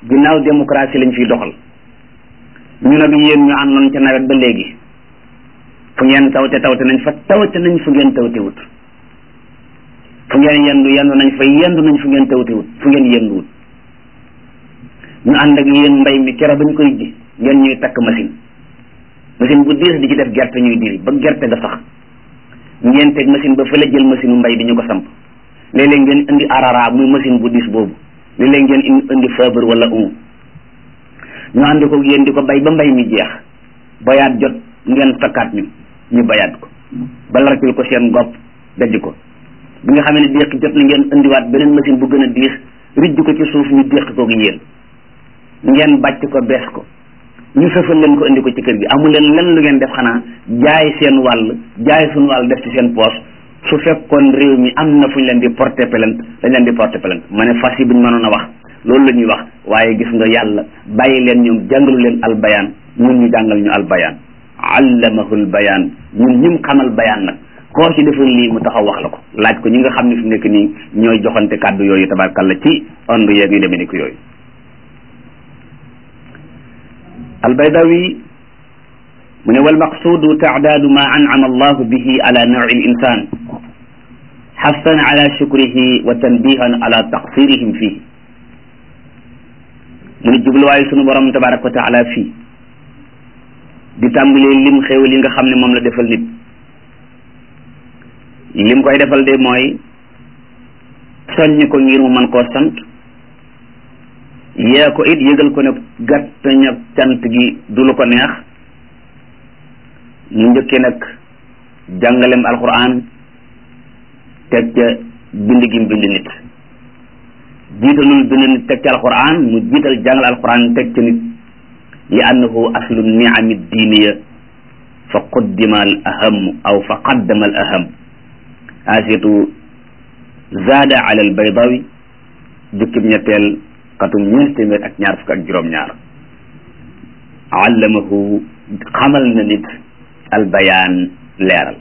ginnaaw démocratie lañ fiy doxal ñu nag yéen ñu àndoon ca nawet ba léegi fu ngeen tawte tawte nañ fa tawte nañ fu ngeen tawte wut fu ngeen yendu yendu nañ fa yendu nañ fu ngeen tawte wut fu ngeen yendu wut ñu ànd ak yéen mbay mi kero bañ koy ji ngeen ñuy takk machine machine bu diis di ci def gerte ñuy diri ba gerte ga sax ngeen teg machine ba fële jël machine mbay di ñu ko samp léeg-léeg ngeen indi arara muy machine bu diis boobu léeg-léeg ngeen indi fabre wala un ñu ànd ko yéen di ko bay ba mbay mi jeex bayaat jot ngeen takkaat ñu ñu bayaat ko ba larkil ko seen gopp dajj ko bi nga xam ne déq jot na ngeen indiwaat beneen machine bu gën a diis rijj ko ci suuf ñu déq koog yéen ngeen bàcc ko bees ko ñu sëfal leen ko indi ko ci kër gi amu leen lenn lu ngeen def xanaa jaay seen wàll jaay suñu wàll def ci seen poche su fekkoon réew mi am na fu ñu leen di porter plainte dañ leen di porter plainte ma ne fas yi buñ mënoon a wax loolu la ñuy wax waaye gis nga yàlla bàyyi leen ñoom jàngalu leen albayaan ñun ñu jàngal ñu albayaan allamahul bayaan ñun ñim xamal bayaan nag koo ci defal lii mu taxaw wax la ko laaj ko ñi nga xam ne fi mu nekk nii ñooy joxante kàddu yooyu tabarkalla ci ondu yeeg yu demee ni ko yooyu albaydawi mu ne walmaqsudu taadaadu ma ancama allahu bihi ala nawci linsan xassan ala shukrihi wa tanbihan ala taqsirihim fii mu ne jubluwaayu sunu borom tabaraka wa taala fii di tàmbalee lim xéewal yi nga xam ne moom la defal nit lim koy defal de mooy soññ ko ngir mu mën koo sant yee ko it yëgal ko ne gàttañ ak cant gi du lu ko neex mu njëkkee nag jàngalem alquran teg ca bind gi mu bind nit jiitalul bind nit teg ca alquran mu jiital jàngal alquran teg ca nit li annahu aslu niami diiniya fa quddima al aham aw fa qaddama al aham asitu zaada ala al baydawi jukkib ñetteel xatum ñeent téeméer ak ñaar fukk ak juróom-ñaar allamahu xamal na nit albayaan leeral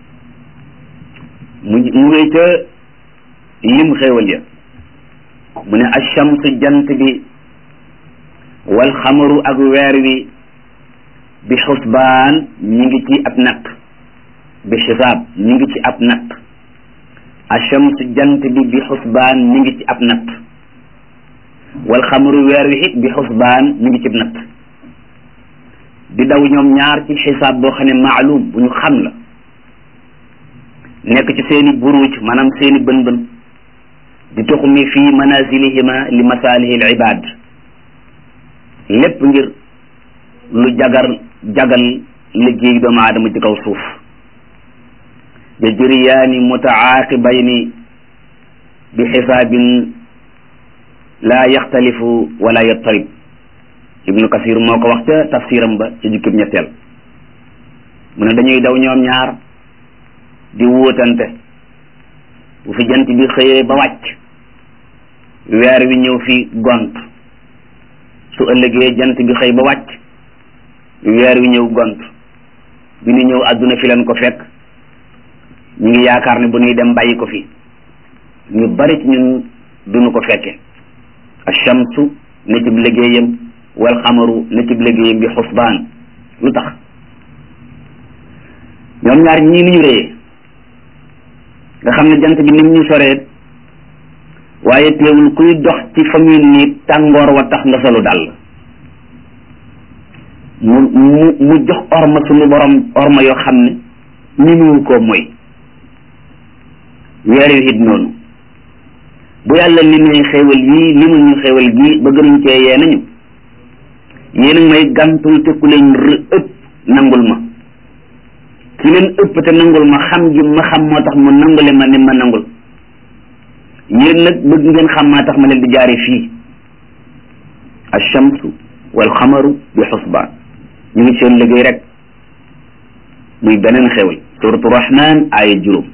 mu mu ngay ca lim xéewal ya mu ne achamsu jant bi wal xamaru ak weer wi bi xusbaan ñi ngi ci ab natt bi xisaab ñi ngi ci ab natt achamsu jant bi bi xusbaan ñi ngi ci ab natt wal xamaru weer wi it bi xusbaan mi ngi ci natt di daw ñoom ñaar ci xisaab boo xam ne maalum bu ñu xam la nekk ci seeni buruj maanaam seeni bën bën di tuxumi fii manazilihima li masalihi al ibad lépp ngir lu jagar jagal liggéey doomu aadama ci kaw suuf yajriyaani mutaaqibayni bi xisaabin laa yaxtalifu wala yattarib ibnu kasir moo ko wax ca tafsiram ba ci jukkib ñetteel mu ne dañuy daw ñoom ñaar di wóotante bu fi jant bi xëyee ba wàcc weer wi ñëw fi gont su ëllëgee jant bi xëy ba wàcc weer wi ñëw gont bi ñu ñëw àdduna fi leen ko fekk ñu ngi yaakaar ne bu ñuy dem bàyyi ko fi ñu bari ci ñun duñu ko fekke achamsu ne cib liggéeyam wal xamaru ne cib liggéeyam bi xusbaan lu tax ñoom ñaar ñii ni ñu réyee nga xam ne jant bi nim ñu soree waaye teewul kuy dox ci fa muy nii tàngoor wa tax nga solu dal mu mu mu jox orma suñu borom orma yoo xam ne ni mu ko mooy weer yu it noonu bu yàlla limee xéewal yii limul ñu xéewal gii ba gënuñ cee yee nañu yéen a may gàntul te ku leen ëpp nangul ma ki leen ëpp te nangul ma xam gi ma xam moo tax mu nangule ma ni ma nangul yéen nag bëgg ngeen xam maa tax ma leen di jaare fii alchamsu wal xamaru bi xusbaan ñu ngi seen liggéey rek muy beneen xéewal suratu rahman aaya juróom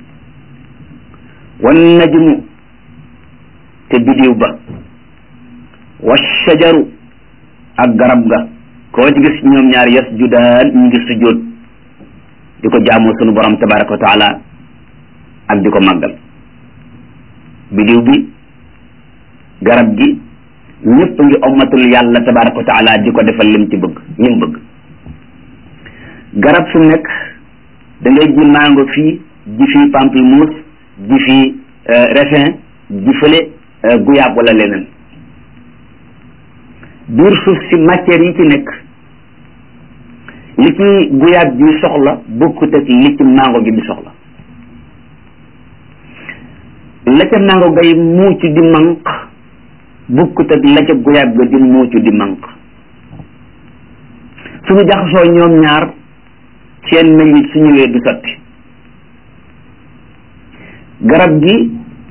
wan najmu te bidiw ba wa shajaru ak garab ga koo ci gis ñoom ñaar yasjudaan ñu ngi sujjóot di ko jaamoo sunu borom tabaraka wa taala ak di ko màggal bidiw bi garab gi ñëpp ngi ommatul yàlla tabaraka wa taala di ko defal lim ci bëgg lim bëgg garab su nekk da ngay ji mango fii ji fii pamplemousse ji fii raisin ji fële guyaab wala leneen biir suuf si matière yi ci nekk li ci guyaab bi soxla bokkut ak li ci mango gi di soxla la ca mango gay muuc di manq bokkut ak la ca guyaab ga di muuc di manq suñu jaxasoo ñoom ñaar seen meññit su ñëwee du sotti garab gi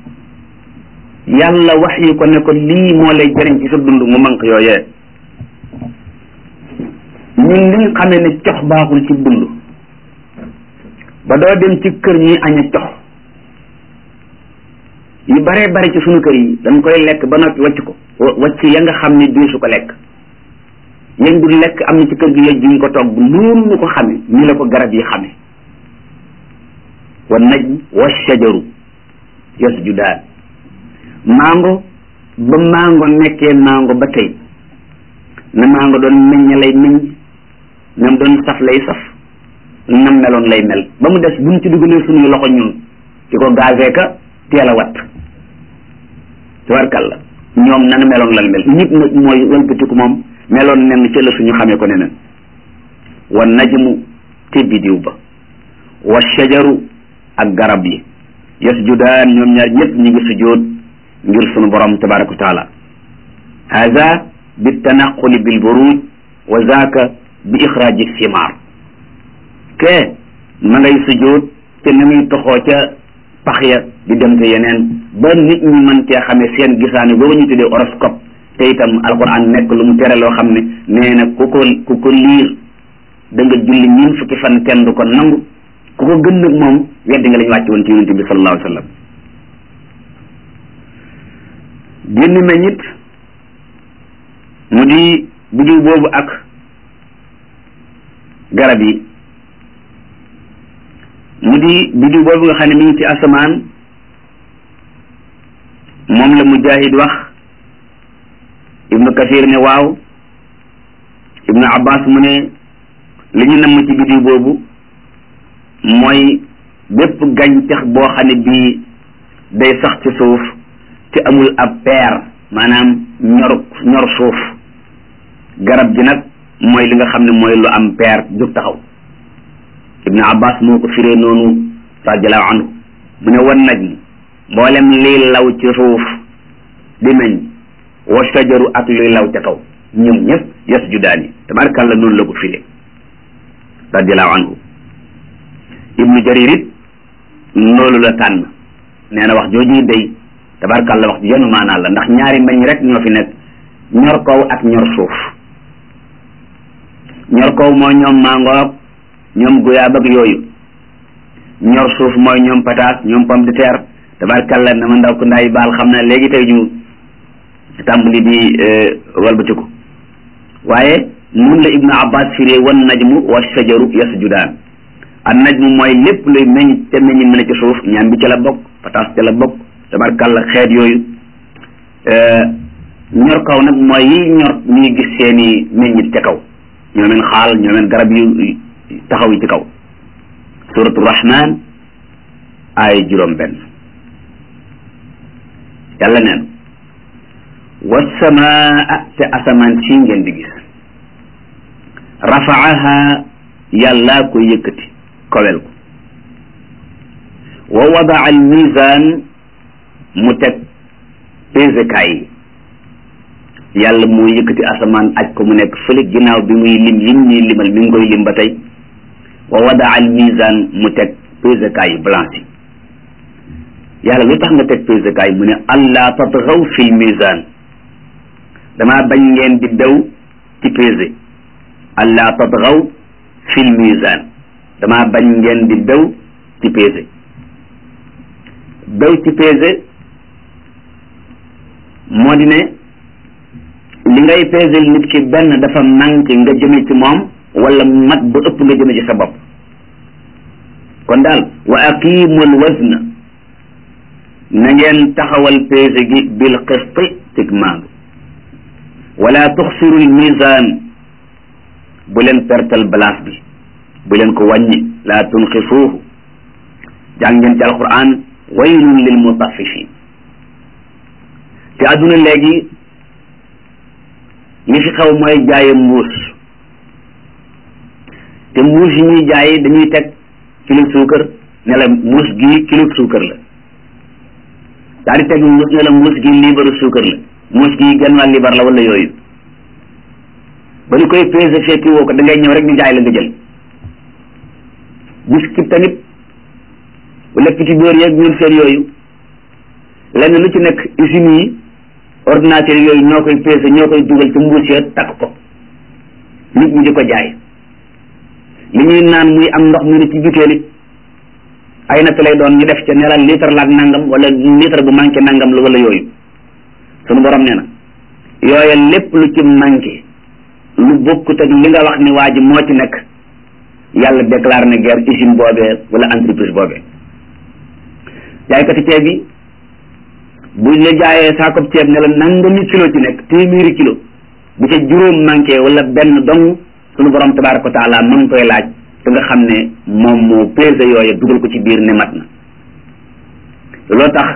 yàlla wax yi ko ne ko lii moo lay jëriñ ci sa dund mu manq yooyee ñun liñ xamee ne cox baaxul ci dund ba doo dem ci kër ñuy aña cox yu baree bari ci sunu kër yi dañ koy lekk ba noppi wacc ko wacc ya nga xam ne diisu ko lekk yéen du lekk am na ci kër gi yej ñu ko togg noonu ñu ko xame ñu la ko garab yi xame wa naj wa shajaru yasjudaan mango ba mango nekkee mango ba tey na mango doon meññ lay meññ nam doon saf lay saf nam meloon lay mel ba mu des buñ ci dugalee suñuy loxo ñun ci ko gazee ka teel a wat tabarkalla ñoom nana meloon lan mel nit nag mooy wëlbatiku moom meloon nen ci la suñu xamee ko neneen wa najmu te bidiw ba wa shajaru ak garab yi yasjudaan ñoom ñaar ñëpp ñu ngi sujjóot ngir sunu borom tabaraka wa taala hada bi tanaquli bil buruj wa zaaka bi ixraaji simaar ke ma ngay sujjóot te na muy toxoo ca pax ya di dem te yeneen ba nit ñi mën cee xamee seen gisaane booba ñu tuddee horoscope te itam alquran nekk lu mu tere loo xam ne nee na ku ko ku ko liir da nga julli ñun fukki fan kenn du ko nangu ku ko gën nag moom weddi nga lañu wàcc woon ci yonente bi sallallahu alayhi wa sallam génn meññit mu di bidiw boobu ak garab yi mu di bidiw boobu nga xam ne mi ngi ci asamaan moom la mujahid wax ibnu kasir ne waaw ibnu abbas mu ne li ñu namm ci bidiw boobu mooy bépp gàncax boo xam ne bii day sax ci suuf te amul ab peer maanaam ñor ñor suuf garab gi nag mooy li nga xam ne mooy lu am peer jóg taxaw ibnu abbas moo ko firee noonu radiallahu anhu mu ne wan naj mboolem liy law ci suuf di meñ wa shajaru ak luy law ca kaw ñoom ñëpp yasjudaani tabarakàllah noonu la ko firee radiallahu anhu ibnu jarir it loolu la tànn nee na wax jooju day tabarakàllah wax ji yenu maanaa la ndax ñaari meñ rek ñoo fi nekk ñor kaw ak ñor suuf ñor kaw mooy ñoom mangoog ñoom guyaab ak yooyu ñor suuf mooy ñoom pataas ñoom pomme de terre tabarkalla na ma ndaw ko ndaay baal xam na léegi tey ñu tàmbali di walbatiku waaye nun la ibnu abbas firee wan najmu wa shajaru yasjudaan an najmu mooy lépp luy meññ te meññ mën a ci suuf ñaam bi ca la bokk pataas ca la bokk tabarkalla xeet yooyu ñor kaw nag mooy yi ñor ñuy gis seeni meññit ca kaw ñoomeen xaal ñoomeen garab yu taxaw yi ci kaw suratu rahman ay juróom benn yàlla neen wasamaa te asamaan si ngeen di gis rafaaha yàllaa ko yëkkati kowel ko wa wadaa al misaan mu teg pesekaay yi yàlla moo yëkkati asamaan aj ko mu nekk fële ginnaaw bi muy lim yim ñuy limal mi ngi koy lim ba tey wa wadaa al misaan mu teg pesekaay yi balance yi yàlla lu tax nga teg pesekaay mu ne allah tatxaw fil misaan damaa bañ ngeen di daw ci pesé allah tatxaw fil misaan damaa bañ ngeen di daw ci pesé daw ci pesé moo di ne li ngay pesel nit ki benn dafa manqué nga jëme ci moom wala mat ba ëpp nga jëme ci sa bopp kon daal wa aqimul wazna na ngeen taxawal pesé gi bil qisti cig maandu wala tuxsiru lmisan bu leen pertal balance bi bu leen ko wàññi laa tunqisuuhu jàng ngeen ci alquran waylun lil mutaffifin te adduna léegi li fi xew mooy jaaye mbuus te mbuus yi ñuy jaay dañuy teg kilo suukar ne la mbuus gi kilo suukar la daal di teg mbuus ne la mbuus gi liibaru suukar la mbuus gi genn wàll liibar la wala yooyu ba ñu koy pesé fekki woo ko da ngay ñëw rek ñu jaay la nga jël biscuit tamit wala petit beurre yeeg ñun seen yooyu lenn lu ci nekk usines yi ordinateur yooyu ñoo koy pesé ñoo koy dugal ci mbuus ya takk ko nit ñi di ko jaay li ñuy naan muy am ndox mu ne ci butéel it ay natt lay doon ñu def ca neral litre la ak nangam wala litre bu manqué nangam la wala yooyu sunu borom nee na yooya lépp lu ci manqué lu bokkut ak li nga wax ni waa ji moo ci nekk yàlla déclaré na guerre usine boobee wala entreprise boobee jaaykati ceeb yi buñ la jaayee saako ceeb ne la nangami kilo ci nekk téeméeri kilo bu ca juróom manqué wala benn dong sunu borom tabaraka wa taala ma ngi koy laaj te nga xam ne moom moo pesé yooya dugal ko ci biir ne mat na loo tax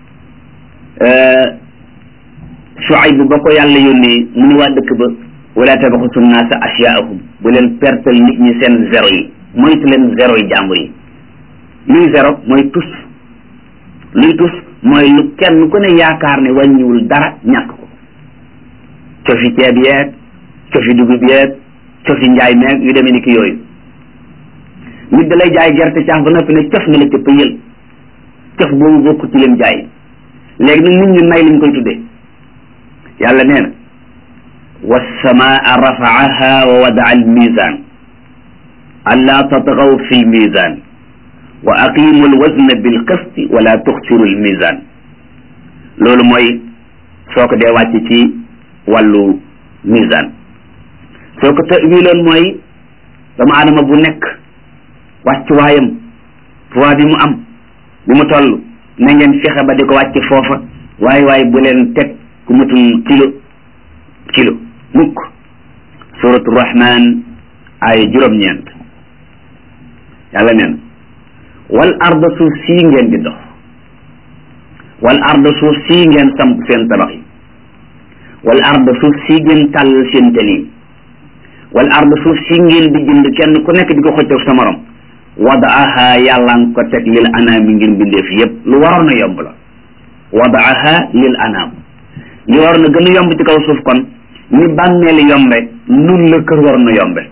Shuayb ba ko yàlla yónnee mu ne waa dëkk ba wala tabaxusu naasa asyaahum bu leen pertal nit ñi seen zéro yi moytu leen zéro yi jàmbur yi luy zéro mooy tus luy tus mooy lu kenn ku ne yaakaar ne wàññiwul dara ñàkk ko cofi ceeb yeeg cofi dugub yeeg cofi njaay meeg yu demee ni ki yooyu nit da lay jaay gerte caaf ba noppi ne cof na la cëpp yël cof boobu bokku ci leen jaay léegi nag nit ñi nay lañ koy tuddee yàlla nee na wassamaa rafaaha wa wadaa almizan alla tatgaw fi lmizan wa aqimu alwazna bilqisti wala tuxsiru almizan loolu mooy soo ko dee wàcc ci wàllu mizan soo ko tawiloon mooy dama adama bu nekk wàccuwaayam poids bi mu am bi mu toll na ngeen fexe ba di ko wàcc foofa waaye waaye bu leen teg ku mutul kilo kilo mukk suratu rahman ay juróom-ñeent yàlla neen wal arda suuf sii ngeen di dox wal arda suuf sii ngeen samp seen tabax yi wal arda suuf sii ngeen tàll seen tali yi wal arda suuf sii ngeen di jënd kenn ku nekk di ko xëccoog sa morom wadaaha yàlla nga ko teg lil anaam yi ngir mbindeef yépp lu waroon a yomb la wadaaha lil anaam li waroon a gën a yomb ci kaw suuf kon ni bàmmeel yombe nun la kër waroon a yombe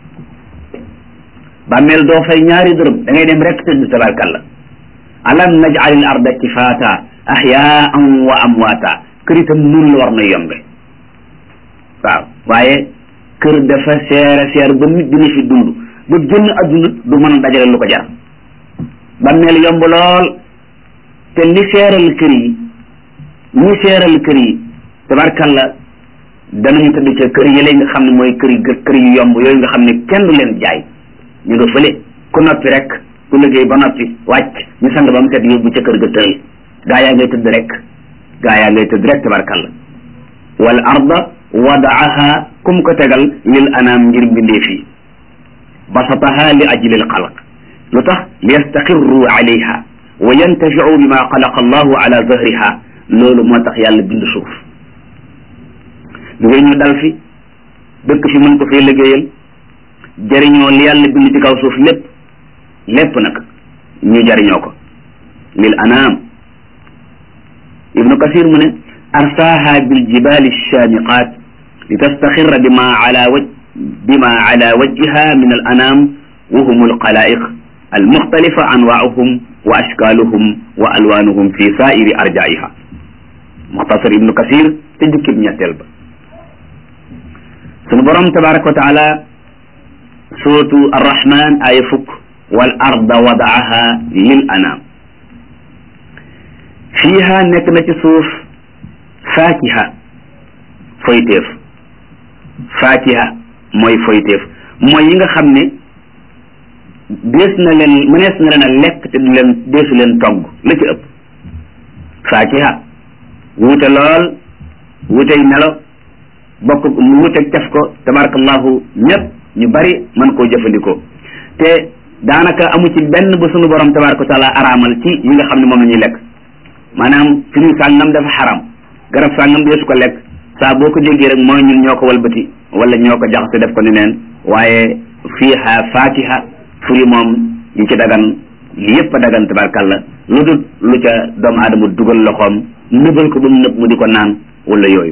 bàmmeel doo fay ñaari dërëm da ngay dem rek tëdd tabarkalla alam najalil arda kifaata ahyaan wa amwaata kër itam nun la war na yombe waaw waaye kër dafa seere seer ba nit dina fi dund ba génn adduna du mën a dajale lu ko jar bàmmeel yomb lool te li seeral kër yi ñi seeral kër yi tabarkalla danañu tëdd ca kër yi nga xam ne mooy kër yi kër yu yomb yooyu nga xam ne kenn du leen jaay ñu nga fële ku noppi rek ku liggéey ba noppi wàcc ñu sang ba mu set yóbbu ca kër ga tëral gaa yaa ngay tëdd rek gaa yaa ngay tëdd rek tabarkalla wal arda wadaaha kum ko tegal lil anaam ngir mbindeef yi basataha li ajli al xalq lu tax li yastaqirru alayha wa yantafiu bima xalaqa allahu ala zahriha loolu moo tax yàlla bind suuf ngir ñu dal fi dëkk fi mën ko fee liggéeyal jëriñoo li yàlla bind ci kaw suuf lépp lépp nag ñu jëriñoo ko lil anaam ibnu kasir mu ne arsaaha bil jibali shaamiqaat li tastaxirra bima ala waj bima ala wajhiha min al anaam wa hum al xalaiq al muxtalifa anwaauhum wa ashkaaluhum wa alwaanuhum fi saairi arjaiha muxtasar ibnu kasir te jukkib ñetteel ba sunu borom tabaraka wa taala suratu arrahman aya fukk wal arda wadaaha lil anaam fiiha nekk na ci suuf faakiha foyteef faakiha mooy foyteef mooy yi nga xam ne dees na leen mënees na leen a lekk te du leen deesu leen togg la ci ëpp faakiha wuute lool wuutey melo bokk mu wuteeg tef ko tabarakallahu ñëpp ñu bari mën koo jëfandikoo te daanaka amu ci benn bu sunu borom tabaraka wa taala araamal ci yi nga xam ne moom la ñuy lekk maanaam firiw sàngam dafa xaram garab sàngam deesu ko lekk saa boo ko déggee rek mooy ñun ñoo ko walbati wala ñoo ko jaxase def ko ni neen waaye fiiha fatiha furi moom yi ci dagan yépp a dagan tabarkalla lu dul lu ca doomu aadama dugal loxoom nëbal ko ba mu nëb mu di ko naan wala yooyu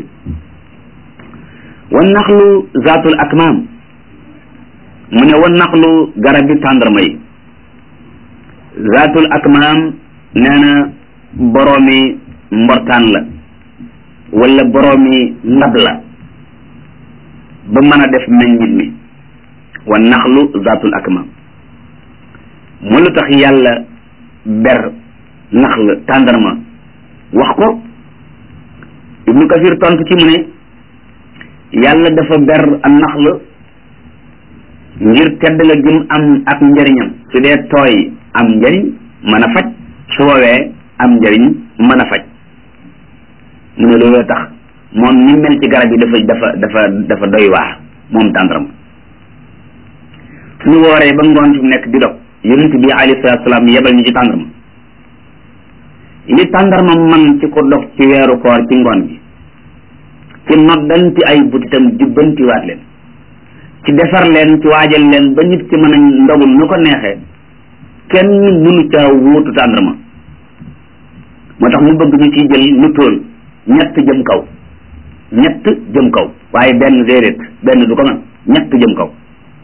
wan naxlu zaatul akmaam mu ne wan naxlu garab bi tàndarma yi zaatul akmaam nee na boroomi mbortaan la wala boroomi ndab la ba mën a def meññit mi wan naxlu zaatul akmaam mu lu tax yàlla ber naxl tàndarma wax ko ibnu kasir tontu ci mu ne yàlla dafa ber a naxl ngir tedd nga gim am ak njëriñam su dee tooy am njëriñ mën a faj su woowee am njëriñ mën a faj mu ne looloo tax moom ni mel ci garab yi dafa dafa dafa dafa doy waar moom tàndarma suñu wooree ba ngoon fi mu nekk di dog yonent bi alayhi salaatu salaam yebal ñu ci tàndarma li tàndarma man ci ko dog ci weeru koor ci ngoon bi ci noddanti ay butitam jubbantiwaat leen ci defar leen ci waajal leen ba nit ci mën a ndogul nu ko neexee kenn mënu caa wóotu tàndarma moo tax mu bëgg ñu ciy jël lu tóol ñett jëm kaw ñett jëm kaw waaye benn déedéet benn du ko man ñett jëm kaw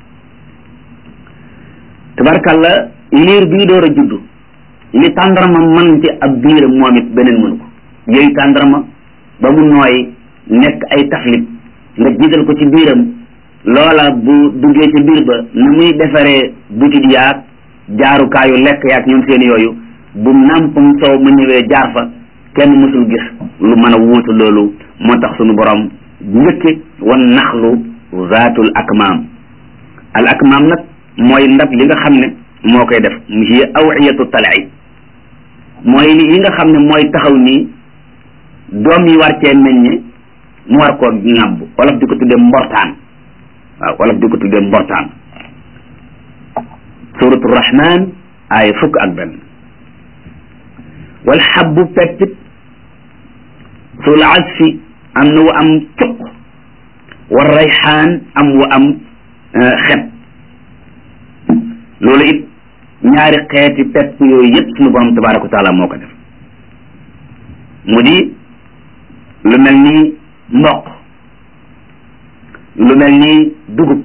tabarkalla liir bii door a juddu li tàndarma man ci ab biiram moom it beneen mënu ko yooyu tàndarma ba mu nooy nekk ay taflit nga jiital ko ci biiram loola bu duggee ci biir ba na muy defaree butit yaag jaarukaayu lekk yaag ñoom seen yooyu bu nàmpam soow mu ñëwee jaar fa kenn mësul gis lu mën a wuutu loolu moo tax sunu borom njëkke wan naxlu zaatul akmaam al akmaam nag mooy ndab li nga xam ne moo koy def hiya awiyatu talai mooy li yi nga xam ne mooy taxaw nii doom yi war cee meññe mu war koo ŋàbb wolof di ko tuddee mbortaan waaw wolof di ko tuddee mbortaan suratu rahman aaya fukk ak benn wal xabbu peppit sul asfi am na wa am cuq wa rayxaan am wa am xet loolu it ñaari xeeti pepp yooyu yëpp suñu borom tabaraka wa taala moo ko def mu di lu mel ni mboq lu mel ni dugub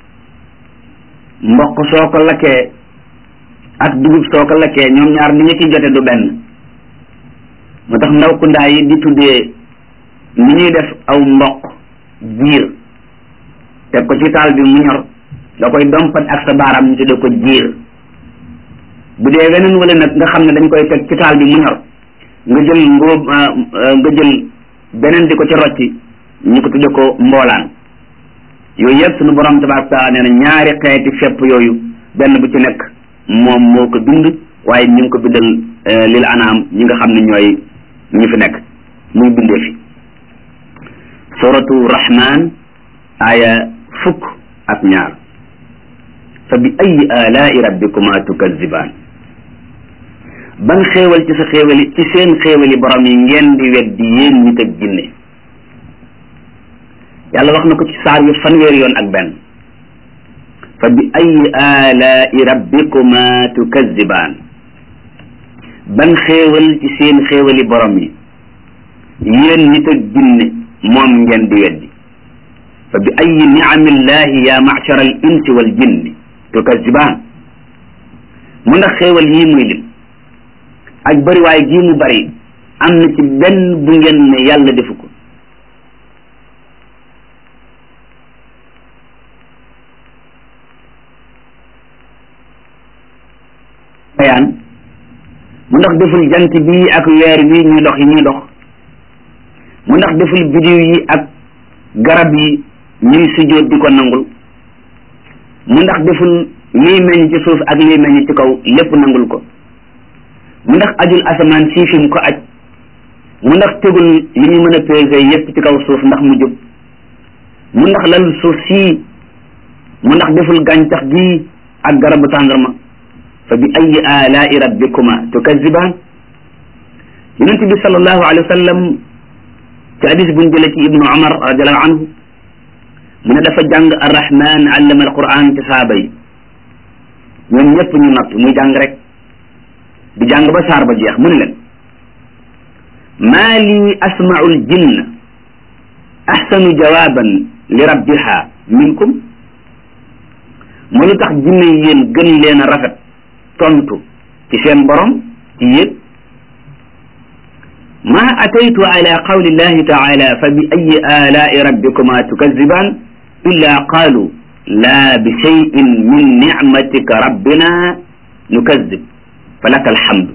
mboq soo ko lakkee ak dugub soo ko lakkee ñoom ñaar ni nga ci jote du benn moo tax ndaw ku ndaa yi di tuddee ni ñuy def aw mboq jiir teg ko ci taal bi mu ñor nga koy dompat ak sa baaraam ñu tuddee ko jiir bu dee weneen wala nag nga xam ne dañ koy teg ci taal bi mu ñor nga jël ngóob nga jël beneen di ko ci rocci ñu ko tudde ko mboolaan yooyu yëpp suñu borom tabaraka taala nee na ñaari xeeti fepp yooyu benn bu ci nekk moom moo ko bind waaye ñu ngi ko bindal lil anaam ñi nga xam ne ñooy ñi fi nekk muy bindee fi suratu rahman aya fukk ak ñaar fa bi ayi alaai rabbikuma tukazibaan ban xéewal ci sa xéewali ci seen xéewali borom yi ngeen di weddi yéen nit ak jinne yàlla wax na ko ci saar yu fanweeri yoon ak benn fa bi ayi alaai rabbikuma tukazibaan ban xéewal ci seen xéewali borom yi yéen nit ak jinne moom ngeen di weddi fa bi ayi niamillahi ya machara al insi wal jinni tukazibaan mu ndax xéewal yii muy lim ak bariwaay gii mu bari am na ci benn bu ngeen ne yàlla defu ko bayaan mu ndax deful jant bii ak weer wi ñuy dox yi ñuy dox mu ndax deful bidiw yi ak garab yi ñuy sujjóot di ko nangul mu ndax deful liy meññ ci suuf ak liy meññ ci kaw lépp nangul ko mu ndax ajul asamaan sii fi mu ko aj mu ndax tegul li ñu mën a peese yépp ci kaw suuf ndax mu jub mu ndax lal suuf sii mu ndax deful gàncax gii ak garabu tàndarma fa bi ayi alaai rabbikuma tukazibaan yonent bi sallallahu alayhi wa sallam ci hadis buñ jële ci ibnu umar radiallahu anhu mu ne dafa jàng arrahman allama alquran ci saaba yi ñoom ñëpp ñu natt muy jàng rek di jàng ba saar ba jeex mu ne leen maa lii asmau ljinna axsanu jawaban li rabbiha minkum mu lu tax jinne yi yéen gën leen a rafet tontu ci seen borom ci yéen ma ataytu ala qawli llahi taala fa bi ayi alaai rabbikuma tukazibaan illa qaalu laa bi cheyin min nicmatika rabbina nukazib fa laka alhamdu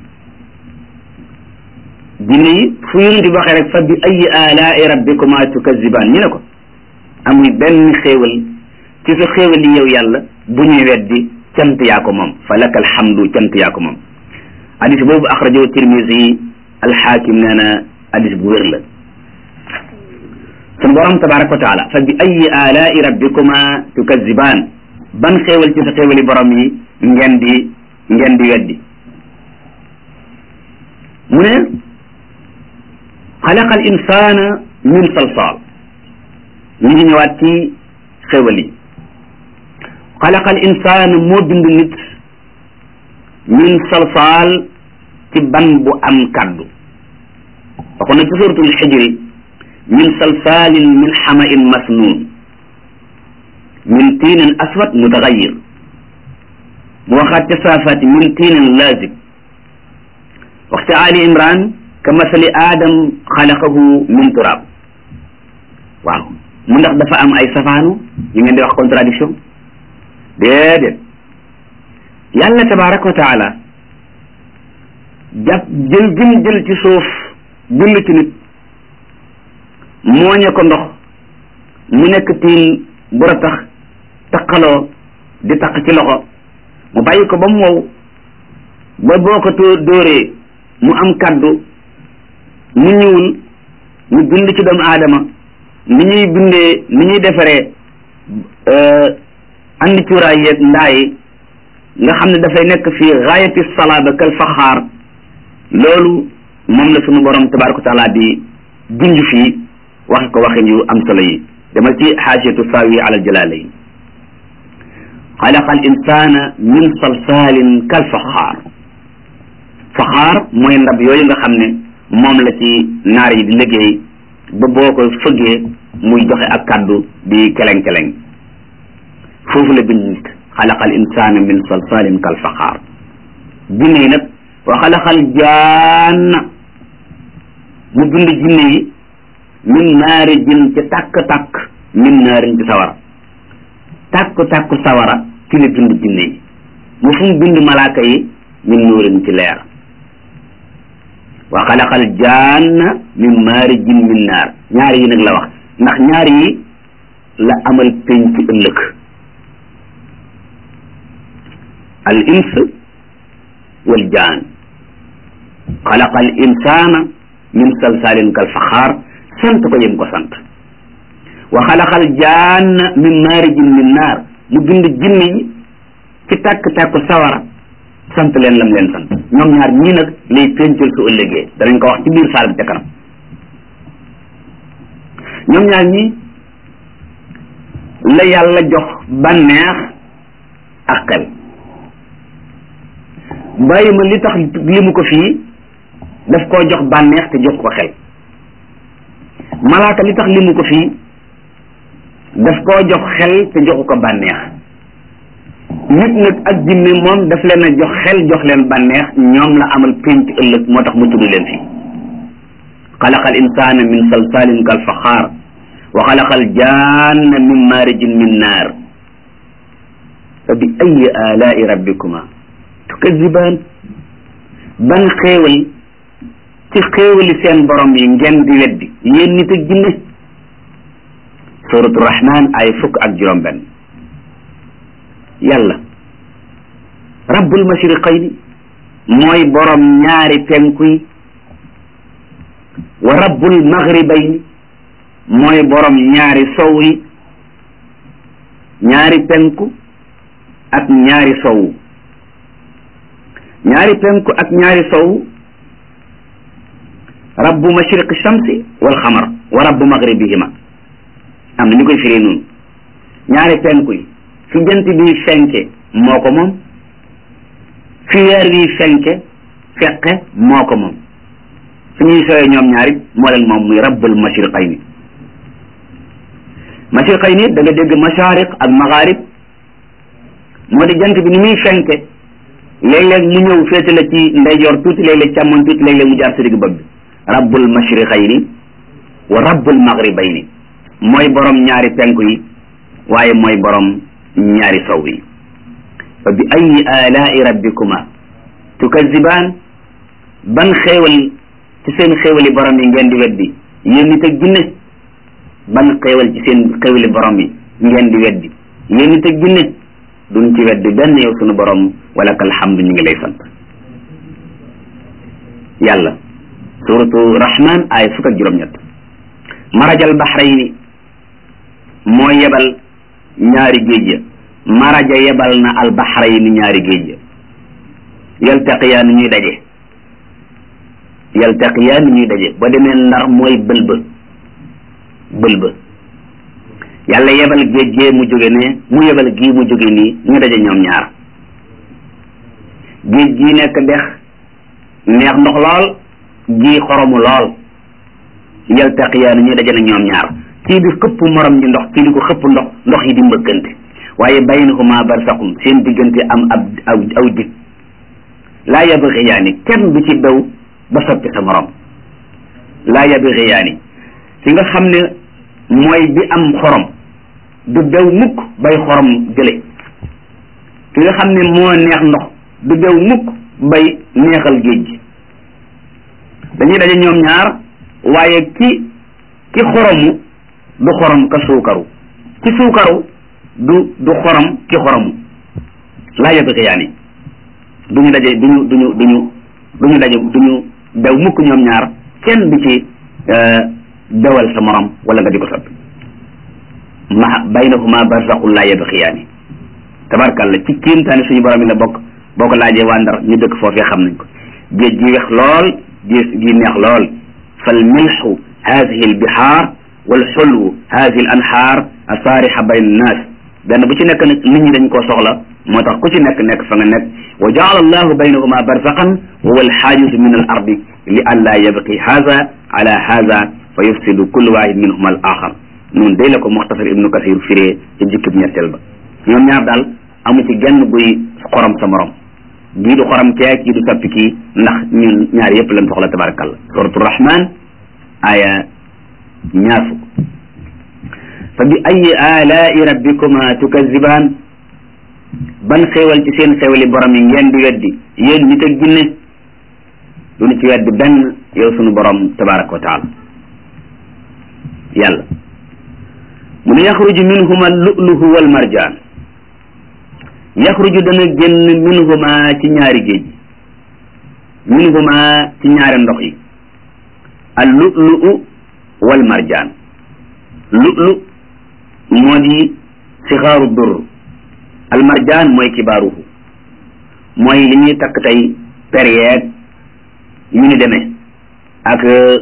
jinne yi fu yonent bi waxee rek fa bi ayi alaai rabbikuma tukazibaan ñu ne ko amul benn xéewal ci sa xéewal yi yow yàlla bu ñuy weddi cant yaa ko moom fa laka alhamdu cant yaa ko moom hadis boobu axrajahu tirmisi alxaakim nee na hadis bu wér la sun borom tabaraka wa taala fa bi ayi alaai rabbikuma tukazibaan ban xéewal ci sa xéewali borom yi ngeen di ngeen di weddi mu ne xalaqa al insana min salsal ñu ngi ñëwaat ci xéewal yi xalaqa al insana moo bind nit min salsal ci ban bu am kaddu waxoon na ci suratul xijri min salsalin min xamain masnun min tiinin aswad mutagayir mu waxaat ca saafaati min tiinin laazib wax ca ali imran ka masali aadam xalaqahu min turab waaw mu ndax dafa am ay safaanu yi ngeen di wax contradiction déedéet yàlla tabaraka wa taala jàpp jël gim jël ci suuf bind ci nit mooñe ko ndox mu nekk tiin bu ratax taqaloo di taq ci loxo mu bàyyi ko ba mu wow ba boo ko too dóoree mu am kaddu mu ñuul mu bind ci doomu aadama ni ñuy bindee ni ñuy defaree andi cuuraay yeeg ndaa yi nga xam ne dafay nekk fii gaayati salaaba kal faxaar loolu moom la sunu borom tabaraka wa taala di junj fii waxe ko waxin yu am solo yi demal ci xaasiyatu saawi ala jalalayn xalaqa al insana min salsalin kal faxaar faxaar mooy ndab yooyu nga xam ne moom la ci naar yi di liggéey ba boo ko fëggee muy joxe ak kaddu di keleng-keleng foofu la bind nit xalaqa al insana min salsalin kal faxaar jinne yi nag wa xalaqal jaanna mu bind jinne yi min naari jin ci tàkk-tàkk min naarin ci sawara tàkk-tàkk sawara ci la bind jinne yi mu fu mu bind malaaka yi min nuurin ci leer wa xalaqal jaanna min maarijin min naar ñaar yi nag la wax ndax ñaar yi la amal penc ëllëg al ins wal jaan xalaqa al insana min salsalin kal faxaar sant ko yem ko sant wa xalaqa al jaanna min maarijin min naar mu bind jinne yi ci tàkk-tàkku sawara sant leen lam leen sant ñoom ñaar ñii nag lay péncel su ëllëgee danañ ko wax ci biir saal bi ca kanam ñoom ñaar ñii la yàlla jox bànneex ak xel bàyyi ma li tax li mu ko fii daf koo jox bànneex te jox ko xel malaaka li tax li mu ko fii daf koo jox xel te joxu ko bànneex nit nag ak jinne moom daf leen a jox xel jox leen bànneex ñoom la amal pénc ëllëg moo tax mu tudd leen fi xalaqa al insana min salsalin kal faxaar wa xalaqa al janna min maarijin min naar fa bi ayi alaai rabbikuma tukazibaan ban xéewal ci xéewali seen borom yi ngeen di weddi yéen nit ak jinne suratu rahman ay fukk ak juróom benn yàlla rabbul mashriqayni mooy borom ñaari penku yi wa rabbul maghribayni mooy borom ñaari sow yi ñaari penku ak ñaari sowu ñaari penku ak ñaari sowu rabbu mashriqi shamsi wal xamar wa rabbu maghribihima am na ñu koy firee noonu ñaari penku yi fi jant bi fenke moo ko moom fi weer wi fenke feqe moo ko moom su ñuy sooyee ñoom ñaari moo leen moom muy rabbul mashriqayni mashriqayni da nga dégg mashariq ak magharib moo di jant bi ni muy fenke léeg-léeg mu ñëw féete la ci ndeyjoor tuuti léeg-léeg càmmoñ tuuti léeg-léeg mu jaar sa digg bopp bi rabbul mashriqayni wa rabbul maghribayni mooy borom ñaari penku yi waaye mooy borom ñaari sow yi fa bi ayi alaai rabbikuma tukazibaan ban xéewal ci seen xéewali borom yi ngeen di weddi yéen nit ak jinne ban xéewal ci seen xéewali borom yi ngeen di weddi yéen nit ak jinne duñ ci weddi benn yow sunu borom wala kal hamdu ñu ngi lay sant yàlla suratu rahman ay fukk ak juróom-ñett marajal bahrayni moo yebal ñaari géej ya maraja yebal na al bahrayni ñaari géej ya yaltaqiyaan ñuy daje yaltaqiyaan ñuy daje ba demee ndar mooy bëlba bëlba yàlla yebal géej gee mu jóge ne mu yebal gii mu jóge nii ñu daje ñoom ñaar géej gii nekk dex neex ndox lool gii xoromu lool yaltaqiyaan ñuy daje na ñoom ñaar kii di xëpp morom ji ndox kii di ko xëpp ndox ndox yi di mbëkkante waaye baynahuma barsaqum seen diggante am ab aw aw dig laa yabgiyaani kenn du ci daw ba soppi sa morom laa yabgiyaani ki nga xam ne mooy bi am xorom du daw mukk bay xorom jële ki nga xam ne moo neex ndox du daw mukk bay neexal géej gi dañuy daje ñoom ñaar waaye ki ki xoromu du xorom ka suukaru ki suukaru du du xorom ki xoromu laa yabgiyaani duñu daje duñu duñu duñu duñu daje duñu daw mukk ñoom ñaar kenn du ci dawal sa morom wala nga di ko soppi ma baynahuma barzaqul laa yabxiyaani tabarkàlla ci kiimtaani suñu borom yi la bokk boo ko laajee waa Ndar ñu dëkk foofee xam nañ ko géej gi wex lool géej gi neex lool fal milxu hadihi al bihaar wal xulwu hadihi al anhaar asaarixa bayn annaas benn bu ci nekk nag nit ñi dañ koo soxla moo tax ku ci nekk nekk fa nga nekk wa jaala allahu baynahuma barzaqan wa huwa alxaajizu min al ardi li an laa yabqi haza ala haza fa yufsidu kullu wahid minhuma al axar noonu day la ko muxtasar ibnu kasir firee ca jukkib ñetteel ba ñoom ñaar daal amu ci genn buy xorom sa morom gii du xorom kee kii du soppi kii ndax ñun ñaar yëpp lañ soxla tabarakallah suratu rahman aya ñaar fukk fa bi ayi alaai rabbikuma tukazibaan ban xéewal ci seen xéewali borom yi ngeen di weddi yéen nit ak jinne duñu ci weddi benn yow sunu borom tabaraka wa taala yàlla mu ne yaxruju minhuma lu'luhu wal marjaan yaxruju dana génn minhuma ci ñaari géej minhuma ci ñaari ndox yi al lu'lu'u wal marjaan lu'lu moo di sixaaru dur al marjaan mooy kibaaruhu mooy li ñuy takk tey peryeeg yu ni demee ak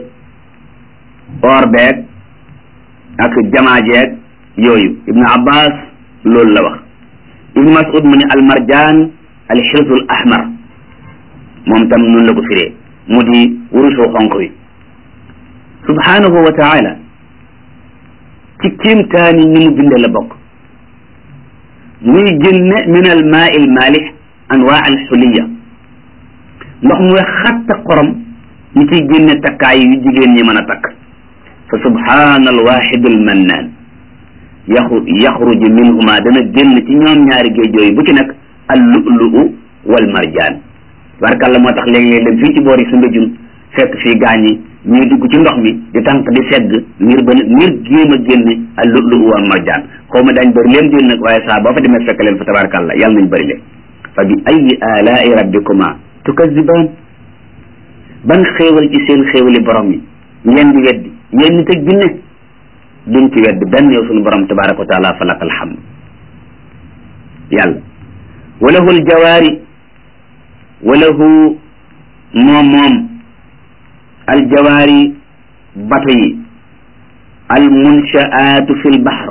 or beeg ak jamaajeeg yooyu ibnu abbas loolu la wax ibnu mas'ud mu ne al marjaan al xirsul ahmar moom tam noonu la ko firee mu di wurusu xonq wi subhanahu wa taala ci kiimtaani ni mu binde la bokk muy génne min al maa il maalix anwaa al xuliya ndox mu wex xatta xorom ñu ciy génne takkaay yu jigéen ñi mën a takk fa subhaana al waxidu al mannaan yaxru yaxruju minhuma dana génn ci ñoom ñaari géej yooyu bu ci nekk al lu'lu'u wal marjaan barkalla moo tax léeg-léeg dem fii ci boor yi su mbéjun fekk fii gaañi ñuy dugg ci ndox mi di tànk di segg ngir ba ngir géem a génne al lu'lu'u wal marjaan xaw ma daañ bëri leen déen nag waaye saa boo fa demee fekk leen fa tabarkalla yàlla nañ bëri leen fa bi ayi alaai rabbikuma tukazibaan ban xéewal ci seen xéewali borom yi ngeen di weddi yéen nit ak jinne duñ ci weddi benn yow suñu borom tabaraka wa taala fa lakal hamd yàlla walahu aljawaari walahu moom moom aljawaari bato yi almunshaatu fi lbahr